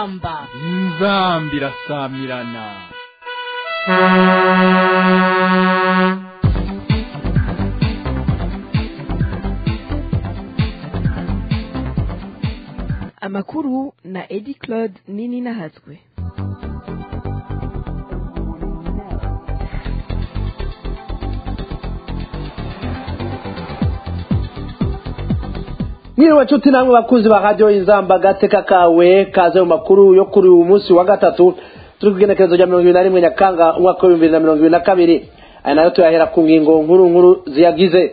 inzamba inzamba irasamirana amakuru na edi claude nini nahatswe mwiriwe nshuti namwe bakunzi ba radiyo inzamba agateka kawe kaze mu makuru yo kuri uyu munsi wa gatatu turi ku igenekerezo rya mirongo ibiri na rimwe nyakanga umwaka w'ibihumbi bibiri na mirongo ibiri na kabiri aya nayo tuyahera ku ngingo nkuru nkuru ziyagize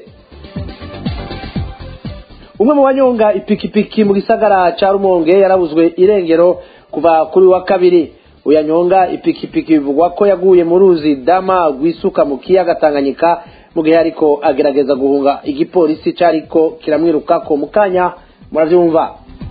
umwe mu banyonga ipikipiki mu gisagara ca rumonge yarabuzwe irengero kuva kuri wa kabiri uyanyonga ipikipiki bivugwa ko yaguye mu ruzi dama rwisuka mu kiyaga tanganyika mu gihe ariko agerageza guhunga igipolisi cariko kiramwirukako mu kanya muravyumva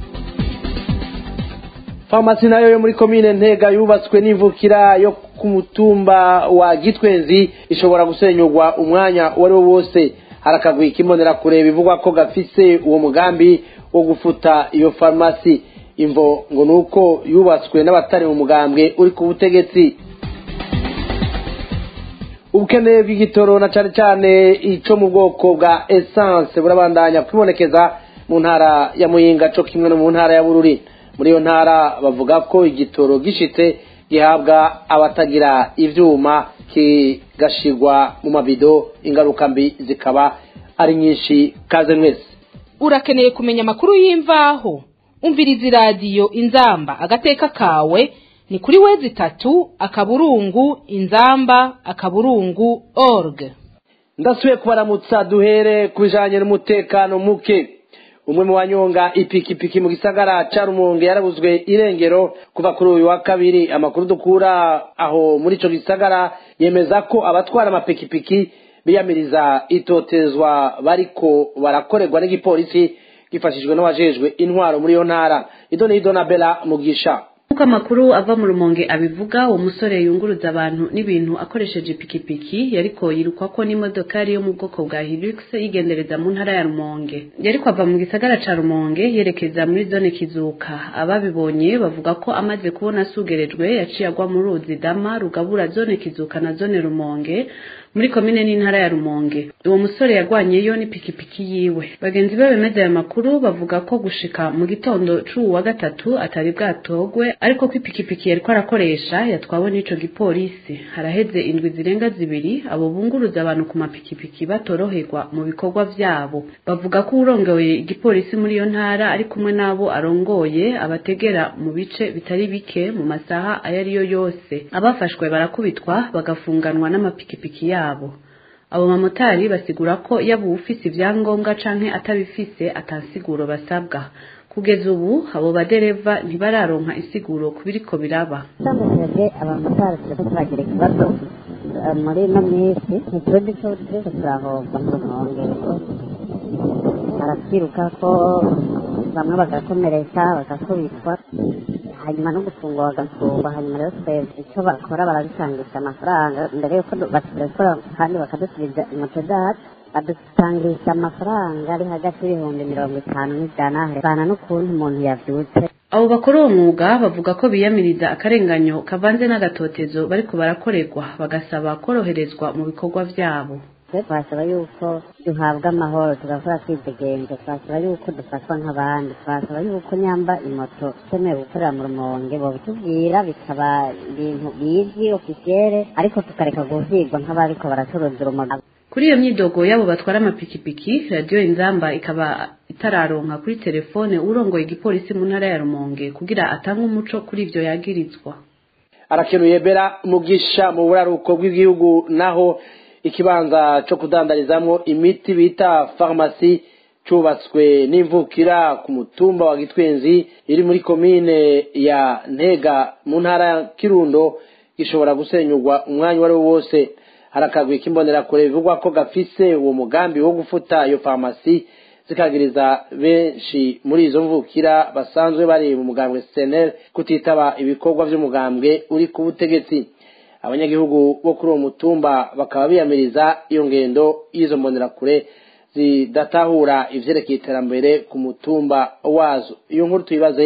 farumasi nayo yo muri komine ntega yubatswe n'imvukira yo ku mutumba wa gitwenzi ishobora gusenyurwa umwanya uwo ari wo wose harakagwi kimbonera kure bivugwa ko gafise uwo mugambi wo gufuta iyo farumasi imvo ngo nuko yubatswe n'abatari mu mugambwe uri ku butegetsi ubukene bw'igitoro na cane cane ico mu bwoko bwa essence burabandanya kwibonekeza mu ntara ya muyinga co kimwe no mu ntara ya bururi muri iyo ntara bavuga ko igitoro gishitse gihabwa abatagira ivyuma kigashirwa mu mabido ingaruka mbi zikaba ari nyinshi kaze mwese urakeneye kumenya amakuru y'imvaho umviriza iradiyo inzamba agateka kawe ni kuri wezi itatu akaburungu inzamba akaburungu org ndasubiye kubaramutsa duhere ku bijanye n'umutekano muke umwe mu banyonga ipikipiki mu gisagara ca rumonge yarabuzwe irengero kuva kuri uyu wa kabiri amakuru dukura aho muri ico gisagara yemeza ko abatwara amapikipiki biyamiriza itotezwa bariko barakorerwa n'igipolisi gifashijwe n'abajejwe intwaro muri iyo ntara ido ni ido na bela mugisha Uko amakuru ava mu rumonge abivuga uwo musore yunguruza abantu n'ibintu akoresheje ipikipiki yariko yirukwako n'imodokari yo mu bwoko bwa Hilux yigendereza mu ntara ya Rumonge yariko ava mu gisagara ca Rumonge yerekeza muri zone Kizuka ababibonye bavuga ko amaze kubona asugerejwe yaciye agwa mu ruzi dama rugabura zone Kizuka na zone Rumonge muri komine n'intara ya Rumonge uwo musore yagwanyeyo n'ipikipiki yiwe bagenzi be bemeza aya makuru bavuga ko gushika mu gitondo c'uwu wa gatatu atari bwatogwe ariko ko ipikipiki yariko arakoresha yatwawe n'ico gipolisi haraheze indwi zirenga zibiri abo bunguruza abantu ku mapikipiki batoroherwa mu bikorwa vyabo bavuga ko urongoye igipolisi muri iyo ntara ari kumwe n'abo arongoye abategera mu bice bitari bike mu masaha ayo ariyo yose abafashwe barakubitwa bagafunganwa n'amapikipiki yabo yabo abo bamotari basigura ko yaba uwufise ivyangombwa canke atabifise atasiguro basabwa kugeza ubu abo badereva ntibararonka isiguro ku biriko biraba twamesheje abamotari turiko turagira ikibazo muri ino minsi ntituzi co turiko turahomba mu nkongero baratwiruka ko bamwe bagakomereka bagakubitwa hanyuma no gufungwa bagafungwa hanyuma rero twebwe icyo bakora baradusangisha amafaranga mbere yuko baturekura kandi bakadusubiza imoto zacu badusangisha amafaranga ari hagati y'ibihumbi mirongo itanu n'ijana bana n'ukuntu umuntu yavyutse abo bakora uwo mwuga bavuga ko biyamiriza akarenganyo kavanze n'agatotezo bariko barakorerwa bagasaba koroherezwa mu bikorwa vyabo twasaba yuko duhabwa amahoro tugakora twidegenze twasaba yuko dufatwa nk'abandi twasaba yuko nyamba imoto ikenewe gukorera mu rumonge bobitubwira bikaba ibintu bizwi ofisiyere ariko tukareka guhigwa nk'abariko baracuruza urumogi kuri iyo myidogo y'abo batwara amapikipiki radiyo inzamba ikaba itararonka kuri telefone urongoye igipolisi mu ntara ya rumonge kugira atange umuco kuri ivyo yagirizwa arakenuye bera mugisha mu buraruko bw'igihugu naho ikibanza co kudandarizamwo imiti bita farumasi cubatswe n'imvukira ku mutumba wa gitwenzi iri muri komine ya ntega mu ntara ya kirundo gishobora gusenyurwa umwanya uwo ari wo wose harakagwi k'imbonerakure bivugwa ko gafise uwo mugambi wo gufuta iyo farumasi zikagiriza benshi muri izo mvukira basanzwe bari mu mugambwe senel kutitaba ibikorwa vy'umugambwe uri ku butegetsi abanyagihugu bo kuri uwo mutumba bakaba biyamiriza iyo ngendo y'izo mbonerakure zidatahura ivyerekeye iterambere ku mutumba wazo iyo nkuru tuyibaze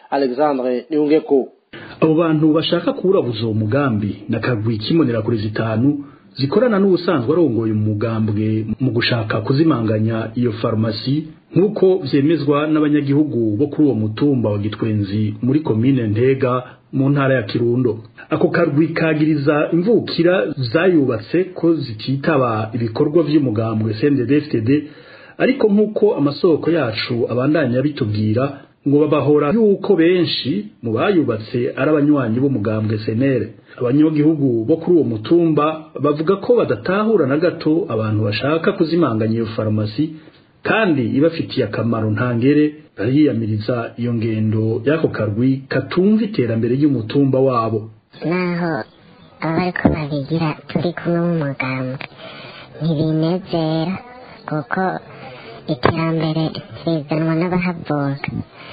alexandre niyungeko abo bantu bashaka kuwurabuza uwo mugambi na kagwi kimonera kuri zitanu zikorana n'ubusanzwe arongoye umugambwe mu gushaka kuzimanganya iyo farumasi nk'uko vyemezwa n'abanyagihugu bo kuri uwo mutumba wa gitwenzi muri komine ntega mu ntara ya kirundo ako karwi kagiriza imvukira zayubatse ko zititaba ibikorwa vy'umugambwe CNDD-FDD ariko nk'uko amasoko yacu abandanya bitubwira ngo babahora yuko benshi mu bayubatse ari abanywanyi b'umugambwe senere abanyagihugu bo kuri uwo mutumba bavuga ko badatahura na gato abantu bashaka kuzimanganya iyo farumasi kandi ibafitiye akamaro ntangere bariyamiriza iyo ngendo y'ako karwi katumva iterambere ry'umutumba wabo naho aba bariko babigira turi kumwe mu mugambwe ntibinezera kuko iterambere rizanwa n'abahavuka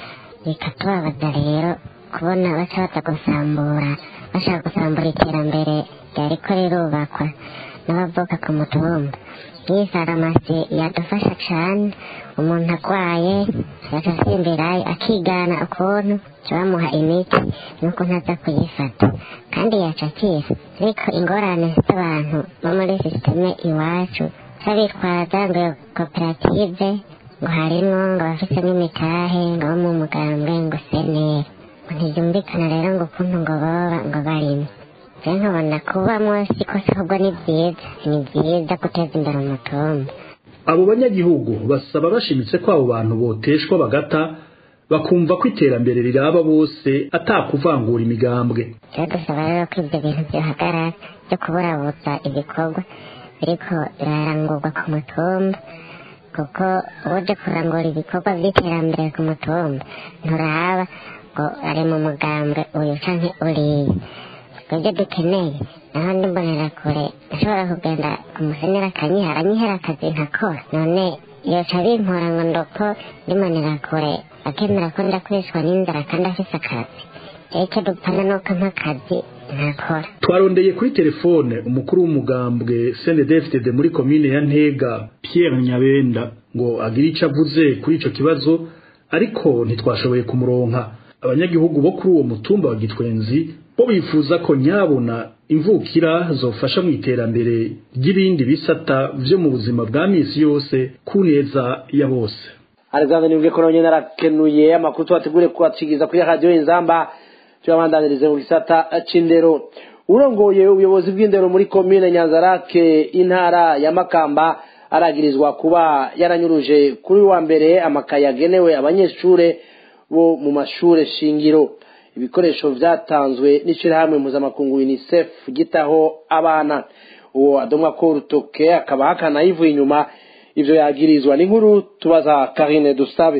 bikatubabaza rero kubona baca baza gusambura bashaka gusambura iterambere ryariko rirubakwa n'abavuka ku mutumba nk'iyi farumasi yadufasha cane umuntu agwaye agaca asimbirayo akigana ukuntu bamuha imiti n'ukuntu aza kuyifata kandi yaca akira ariko ingorane z'abantu bo muri sisiteme iwacu babitwaza ngo iyo koperative ngo harimwo ngo bafise n'imitahe ngo bo mu mugambwe ngo seneri ngo ntibyumvikana rero ngo ukuntu ngo boba ngo barimo rero nkabona kubamwo sikosa ahubwo ni byiza ni byiza guteza imbere umutumba abo banyagihugu basaba bashimitse ko abo bantu boteshwa bagata bakumva ko iterambere riraba bose atakuvangura imigambwe rero dusaba rero ko ibyo bintu byohagarara byo kuburabuza ibikorwa biriko birarangurwa ku mutumba kuko uje kurangura ibikorwa by'iterambere ku mutumba nturaba ngo ari mu mugambwe uyu canke uriya ibyo dukeneye naho ndimbonera kure ashobora kugenda umusenera akanyihara anyihera akazi nkakora none yoca bimpora ngo ndoko ndimbonera kure akemera ko ndakoreshwa n'inzara kandi afise akazi icyo dupfana nuko mpa akazi ntakora twarondeye kuri telefone umukuru w'umugambwe CNDD-FDD muri komine ya Ntega Pierre Nyabenda ngo agire ico avuze kuri ico kibazo ariko ntitwashoboye kumuronka abanyagihugu bo kuri uwo mutumba wa Gitwenzi bo bifuza ko nyabona imvukira zofasha mu iterambere ry'ibindi bisata vyo mu buzima bwa misi yose ku neza ya bose alexandre nibwe ko nonyene arakenuye amakuru tubategure kubacigiza kuri radiyo inzamba tuyabandanirize mu gisata c'indero urongoye ubuyobozi bw'indero muri komine nyanzarake intara ya makamba aragirizwa kuba yaranyuruje kuri wa mbere amakaye yagenewe abanyeshure bo mu mashure shingiro ibikoresho vyatanzwe n'ishirahamwe mpuzamakungu unicef gitaho abana uwo adomwa ko urutoke akaba hakana yivuye inyuma ivyo yagirizwa n'inkuru tubaza karine dusabe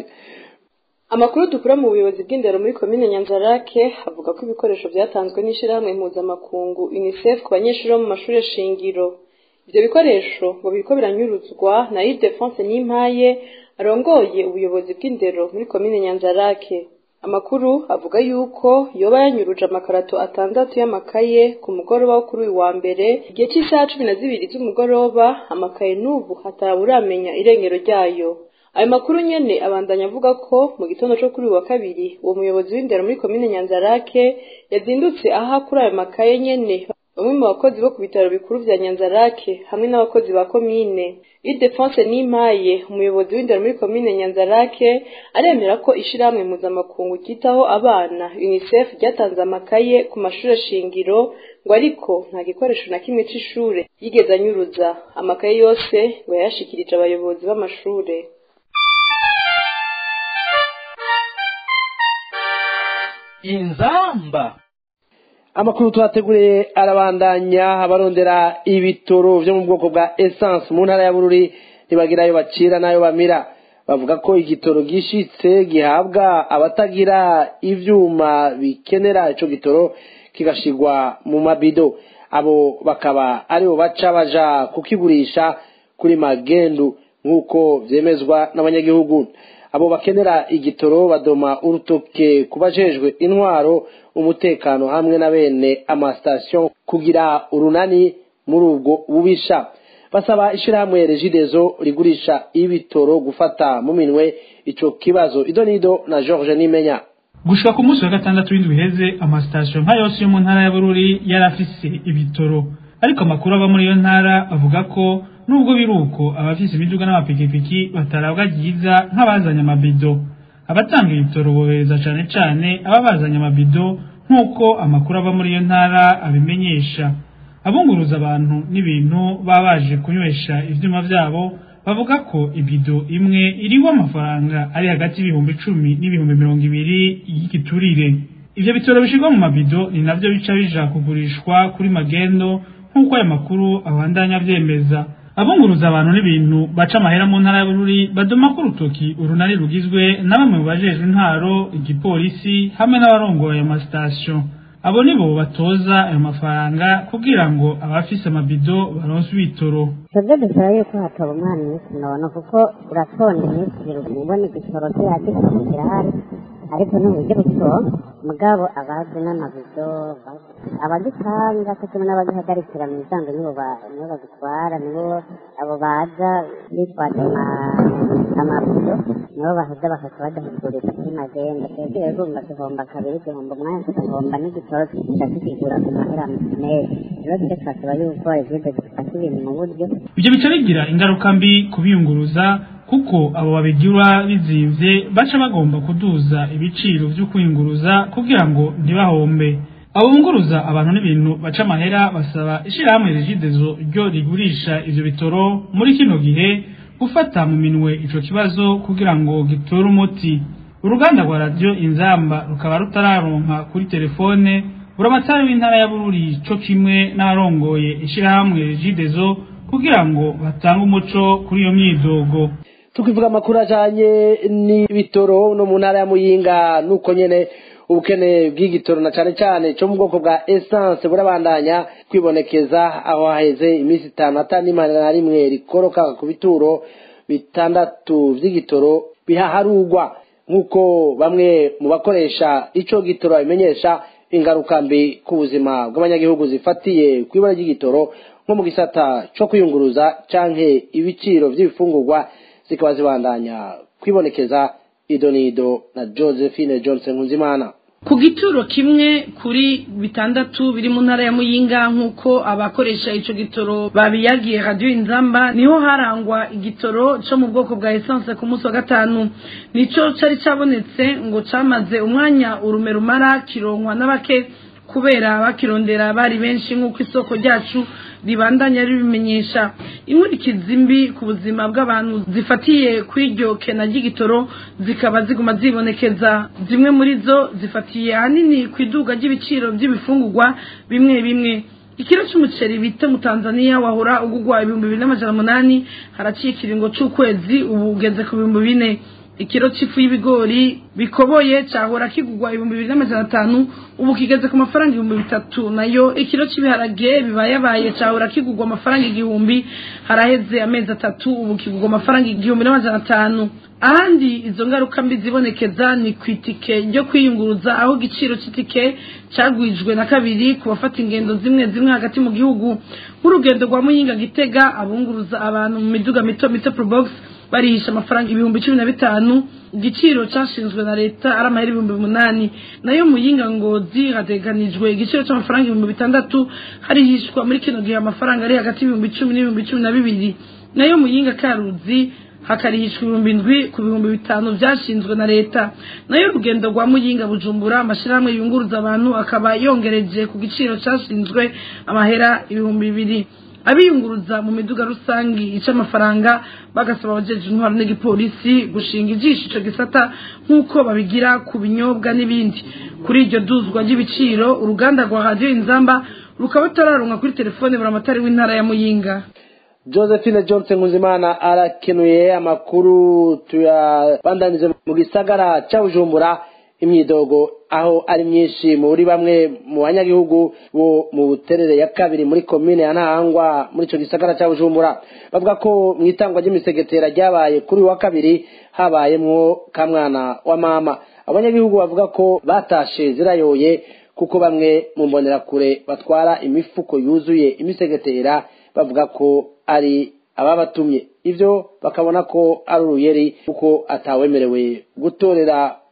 amakuru dukura mu buyobozi bw'indero muri komine nyanzarake avuga ko ibikoresho vyatanzwe n'ishirahamwe mpuzamakungu unicef ku banyeshuri bo mu mashure shingiro ivyo bikoresho ngo biriko biranyuruzwa na Ile-de-France n'impaye arongoye ubuyobozi bw'indero muri komine nyanzarake amakuru avuga yuko yoba yanyuruje amakarato atandatu y'amakaye ku mugoroba wo kuri uyu wa mbere igihe cy'isaha cumi na zibiri z'umugoroba amakaye n'ubu hataburamenya irengero ryayo ayo makuru nyene abandanya avuga ko mu gitondo co kuri uyu wa kabiri uwo muyobozi w'indero muri komine nyanzarake yazindutse aha kuri ayo makaye nyene bamwe mu bakozi bo ku bitaro bikuru vya nyanzarake hamwe n'abakozi ba komine idefonse n'impaye umuyobozi w'indero muri komine nyanzarake aremera ko ishirahamwe mpuzamakungu ryitaho abana unicef ryatanze amakaye ku mashure shingiro ngo ariko nta gikoresho na kimwe c'ishure yigeze anyuruza amakaye yose ngo yayashikirije abayobozi b'amashure inzamba amakuru tuhateguriye arabandanya abarondera ibitoro vyo mu bwoko bwa essence mu ntara ya bururi ntibagira ayo bacira n'ayo bamira bavuga ko igitoro gishitse gihabwa abatagira ivyuma bikenera ico gitoro kigashigwa mu mabido abo bakaba aribo baca baja kukigurisha kuri magendu nk'uko vyemezwa n'abanyagihugu abo bakenera igitoro badoma urutoke ku bajejwe intwaro umutekano hamwe na bene amasitasiyo kugira urunani muri ubwo bubisha basaba ishirahamwe regidezo rigurisha ibitoro gufata mu minwe ico kibazo ido nido na george nimenya gushika ku munsi wa gatandatu w'indwi iheze amasitasiyo nka yose yo mu ntara ya bururi yari afise ibitoro ariko amakuru ava muri iyo ntara avuga ko nubwo biri uko abafise imiduga n'amapikipiki batarabwa ryiza nk'abazanye amabido abatanga ibitoro bohereza cane cane aba bazanye amabido nk'uko amakuru ava muri iyo ntara abimenyesha abunguruza abantu n'ibintu baba baje kunywesha ivyuma vyabo bavuga ko ibido imwe iriho amafaranga ari hagati y'ibihumbi icumi n'ibihumbi mirongo ibiri y'igiturire ivyo bitoro bishirwa mu mabido ni navyo bica bija kugurishwa kuri magendo nk'uko ayo makuru abandanya avyemeza abunguruza abantu n'ibintu baca amahera mu ntara ya bururi badoma ko urutoki urunani rugizwe na bamwe mu bajejwe intwaro igipolisi hamwe n'abarongoye ayo masitasiyo abo nibo batoza ayo mafaranga kugira ngo abafise amabido baronse ibitoro twebwe dusaba yuko hatoba umwana iminsi nono kuko uratonda iminsi ibiri ubona igitoro kihati kirahari ariko n'uburyo butonga mugabo abazi n'amabido abagitanga ko kimwe n'abagihagarikira mu miryango nibo nibo bagitwara nibo abo baza bitwaje amabido nibo baheza bakaka badahugurira kuri magenda twebwe rero urumva duhomba kabiri duhomba umwanya tugahomba n'igitoro tukica tukigura ku mahera menshi rero tujye twasaba yuko ivide zifata ibintu mu buryo ivyo bica bigira ingaruka mbi kubiyunguruza kuko abo babigura bizimvye baca bagomba kuduza ibiciro vyo kwiyunguruza kugira ngo ntibahombe abo bunguruza abantu n'ibintu baca amahera basaba ishirahamwe rigidezo ryo rigurisha ivyo bitoro muri kino gihe gufata mu minwe ico kibazo kugira ngo gitore umuti uruganda rwa radiyo inzamba rukaba rutararonka kuri telefone buramatari w'intara ya bururi co kimwe n'abarongoye ishirahamwe rigidezo kugira ngo batange umuco kuri iyo myidogo tukivuga amakuru ajanye n'ibitoro no mu ntara ya muyinga nuko nyene ubukene bw'igitoro na cane cane co mu bwoko bwa essence burabandanya kwibonekeza aho haheze iminsi itanu atanimana na rimwe rikoroka ku bituro bitandatu vy'igitoro bihaharugwa nk'uko bamwe mu bakoresha ico gitoro babimenyesha ingaruka mbi ku buzima bw'abanyagihugu zifatiye kw'ibara ry'igitoro nko mu gisata co kwiyunguruza canke ibiciro vy'ibifungurwa zikaba zibandanya kwibonekeza idonido na josephine johnson nkunzimana ku gituro kimwe kuri bitandatu biri mu ntara ya muyinga nk'uko abakoresha ico gitoro babiyagiye radiyo inzamba niho harangwa igitoro co mu bwoko bwa esanse ku munsi wa gatanu nico cari cabonetse ngo camaze umwanya urume rumara kironkwa n'abake kubera bakirondera bari benshi nk'uko isoko ryacu ribandanya ribimenyesha inkurikizi mbi ku buzima bw'abantu zifatiye kw'iryo kena ry'igitoro zikaba ziguma zibonekeza zimwe muri zo zifatiye ahanini ku iduga ry'ibiciro by'ibifungurwa bimwe bimwe ikiro cy'umuceri bita mu tanzania wahora ugugwa ibihumbi bibiri n'amajana umunani haraciye ikiringo c'ukwezi ubu ugeze ku bihumbi bine ikiro c'ifu y'ibigori bikoboye cahora kigugwa ibihumbi bibiri n'amajana atanu ubu kigeze ku mafaranga ibihumbi bitatu nayo ikiro c'ibiharage bibayabaye cahora kigugwa amafaranga igihumbi haraheze amezi atatu ubu kigugwa amafaranga igihumbi n'amajana atanu ahandi izo ngaruka mbi zibonekeza ni ku itike ryo kwiyunguruza aho igiciro c'itike cagwijwe na kabiri ku bafata ingendo zimwe zimwe hagati mu gihugu nk'urugendo rwa muyinga gitega abunguruza abantu mu miduga mito mito probox barihisha amafaranga ibihumbi cumi na bitanu igiciro cyashinzwe na leta ari amahera ibihumbi umunani nayo muyinga ngozi hateganijwe igiciro cy'amafaranga ibihumbi bitandatu harihishwa muri kino gihe amafaranga ari hagati y'ibihumbi cumi n'ibihumbi cumi na bibiri nayo muyinga karuzi hakarihishwa ibihumbi ndwi ku bihumbi bitanu byashinzwe na leta nayo urugendo rwa muyinga bujumbura amashyirahamwe yunguruza abantu akaba yongereje ku giciro cyashinzwe amahera ibihumbi bibiri abiyunguruza mu miduga rusange ica amafaranga bagasaba abajeje intwaro n'igipolisi gushinga ijisho ico gisata nk'uko babigira ku binyobwa n'ibindi kuri iryo duzwa ry'ibiciro uruganda rwa radiyo inzamba rukaba rutararonka kuri telefone buramatari w'intara ya muyinga josephine johnson nkuzimana arakenuye amakuru tuyabandanize mu gisagara ca bujumbura imyidogo aho ari myinshi muri bamwe mu banyagihugu bo mu buterere ya kabiri muri komine ya ntahangwa muri ico gisagara ca bujumbura bavuga ko mu itangwa ry'imisegetera ryabaye kuri wa kabiri habayemwo kamwana wa mama abanyagihugu bavuga ko batashe zirayoye kuko bamwe mu mbonerakure batwara imifuko yuzuye imisegetera bavuga ko ari ababatumye ivyo bakabona ko ari uruyeri kuko atawemerewe gutorera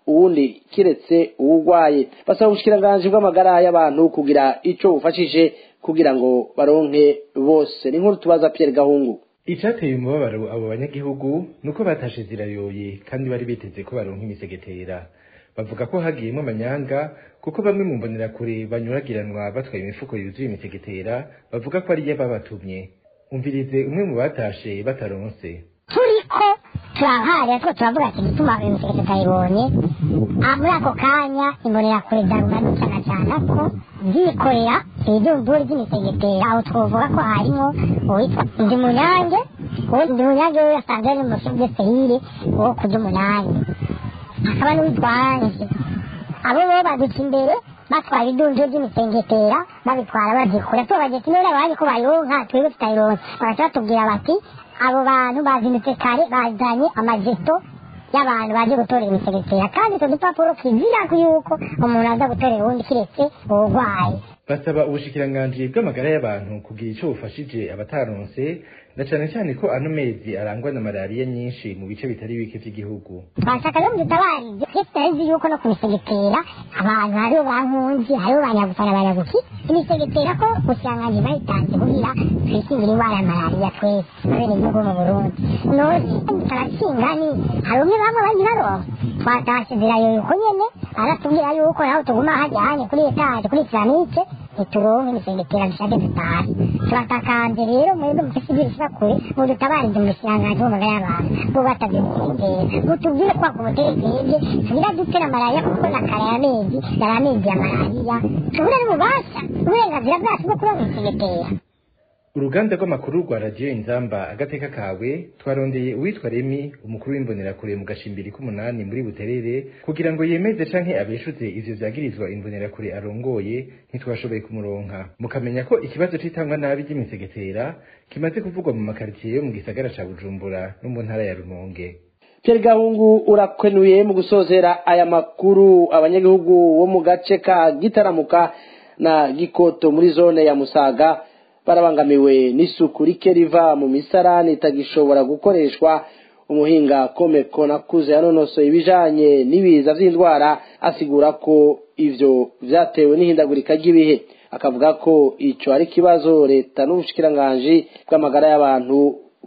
uwundi kiretse uwurwaye basaba ubushikiranganji bw'amagara y'abantu kugira ico bufashije kugira ngo baronke bose ni nkuru tubaza Pierre Gahungu icyateye umubabaro abo banyagihugu ni uko batashe zirayoye kandi bari biteze ko baronka imisegetera bavuga ko hagiyemo amanyanga kuko bamwe mu mbonerakure banyuragiranwa batwaye imifuko yuzuye imisegetera bavuga ko ariyo babatumye umvirize umwe mu batashe bataronse turiko turaharira two turavuga ati gituma uyu musegetera utayibonye Ah, muri ako kanya imbonerakure darumana cyane ko zikorera ibidumburi by'imisegetera aho twovuga ko harimo uwitwa ndi munyange uwo ndi munyange we yasanze ari mu byo sehire wo kurya umunani hakaba n'uwitwa anje abo bo baduca imbere batwara idunjo ry'imisengetera babitwara bazikura tubabaje ati none abandi ko bayironka twebwe tutayironka bagaca batubwira bati abo bantu bazindutse kare bazanye amajeto y'abantu baje gutorera imisegetera kandi utwo dupapuro kizira yuko umuntu aza gutorera uwundi kiretse uburwayi basaba ubushikiranganji bw'amagara y'abantu kugira ico bufashije abataronse na cane cane ko ano mezi arangwa na malariya nyinshi mu bice bitari bike vy'igihugu twashaka rero mudutabarize twese turazi yuko no kumisegetera abantu hariho bankunzi hariho banyagufana banyaguki imisegetera ko ubusiranganji bayitanze kugira twikingira indwara ya malariya twese abenegihugu mu burundi none turakinga ni hari umwe bamwe bagiraronka twatashe zirayoye uko nyene aratubwira yuko naho tuguma hajya hanye kuri etaje kuri piramide ntituronke imisegetera dushake dutahe turatakanje rero mwebwe mufise ibyo bishika kure mudutabarize mu busiranganji bw'amagara y'abantu bo batavye imisegetera mutubwire kwa ku butegetsi tugira dutera malariya kuko na kare y'amezi yari amezi ya malariya tubure n'ububasha uburenganzira bwacu bwo kuronka imisegetera uruganda rw'amakuru rwa radiyo inzamba agateka kawe twarondeye uwitwa remi umukuru w'imbonerakure mu gashimbiri k'umunani muri buterere kugira ngo yemeze canke abeshuze ivyo vyagirizwa imbonerakure arongoye ntitwashoboye kumuronka mukamenya ko ikibazo c'itangwa nabi ry'imisegetera kimaze kuvugwa mu makaritsiye yo mu gisagara ca bujumbura no mu ntara ya rumonge Pierre Gahungu urakwenuye mu gusozera aya makuru abanyagihugu bo mu gace ka Gitaramuka na Gikoto muri zone ya Musaga barabangamiwe n'isuku rike riva mu misarani itagishobora gukoreshwa umuhinga komeko nakuze yanonosoye ibijanye n'ibiza vy'indwara asigura ko ivyo vyatewe n'ihindagurika ry'ibihe akavuga ko ico ari ikibazo leta n'ubushikiranganji bw'amagara y'abantu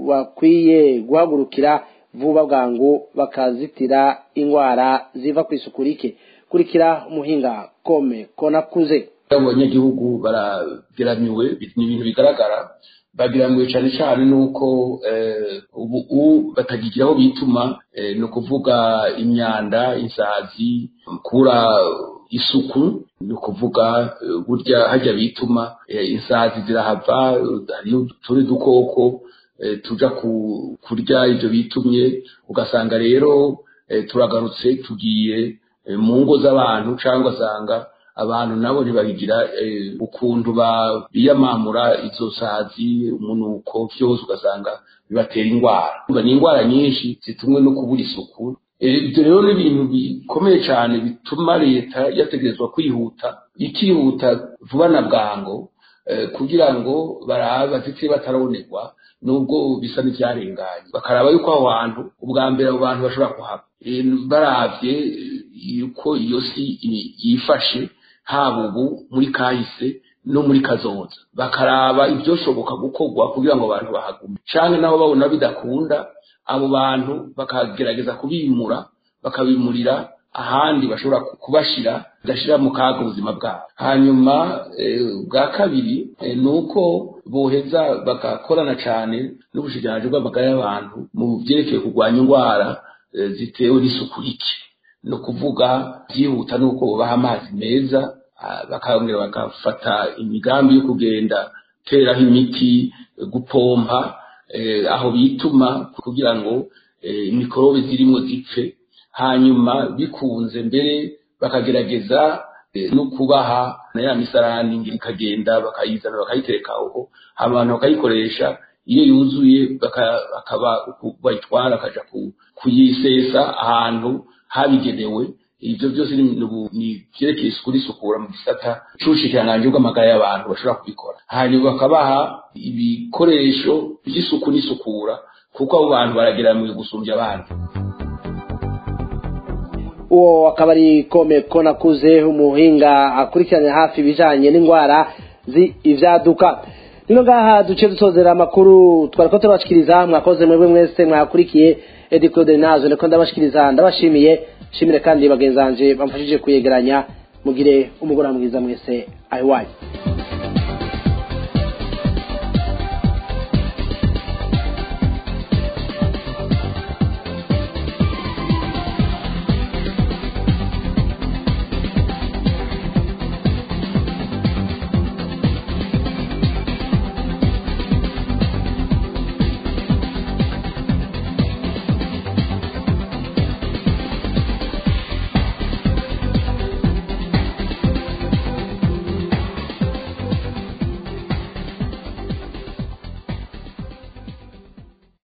bakwiye guhagurukira vuba bwangu bakazitira ingwara ziva ku isuku rike kurikira umuhinga komeko nakuze abanyagihugu barageramiwe ni ibintu bigaragara bageramiwe cyane cyane nuko ubu batagigira aho bituma ni ukuvuga imyanda insazi kura isuku ni ukuvuga burya hajya bituma insazi zirahava hariyo utundi dukoko tuja kurya ibyo bitumye ugasanga rero turagarutse tugiye mu ngo z'abantu cyangwa asanga abantu nabo ntibabigira ukuntu biyamamura izo sazi umunuko byose ugasanga bibatera indwara ni indwara nyinshi zitumwe no kubura isuku ibyo rero ni ibintu bikomeye cyane bituma leta yategerezwa kwihuta ikihuta vuba na bwango kugira ngo barabe bazitire batarabonerwa nubwo bisa n'ibyarenganye bakaraba yuko aho hantu ubwa mbere abo bantu bashobora kuhaba barabye yuko iyo si yifashe haba ubu muri kahise no muri kazoza bakaraba ibyoshoboka gukorwa kugira ngo abantu bahagume cyane naho babona bidakunda abo bantu bakagerageza kubimura bakabimurira ahandi bashobora kubashira badashyira mu kaga ubuzima bwabo hanyuma bwa kabiri ni uko boheza bagakorana cyane n'ubushikiranganji bw'amagara y'abantu mu byerekeye kurwanya indwara zitewe n'isuku rike ni ukuvuga byihuta ni uko bubaha amazi meza bakongera bagafata imigambi yo kugenda teraho imiti gupompa aho bituma kugira ngo mikorobe zirimo zipfe hanyuma bikunze mbere bakagerageza no kubaha na ya misarani ngira ikagenda bakayizana bakayitereka aho abantu bakayikoresha iyo yuzuye bakaba bayitwara akaja kuyisesa ahantu habigenewe ibyo byose ni byerekeye isuku n'isukura mu gisata c'ubushikiranganji bw'amagara y'abantu bashobora kubikora hanyuma bakabaha ibikoresho by'isuku n'isukura kuko abo bantu barageramiwe gusumbya abandi uwo akaba ari komeko nakuze umuhinga akurikiranye hafi ibijanye n'indwara z'ivyaduka nino ngaha duce dusozera amakuru twari ko turabashikiriza mwakoze mwebwe mwese mwakurikiye edi claude nazo niko ndabashikiriza ndabashimiye shimire kandi bagenzanje bamfashije kuyegeranya mugire umugoroba mwiza mwese ahiwanyu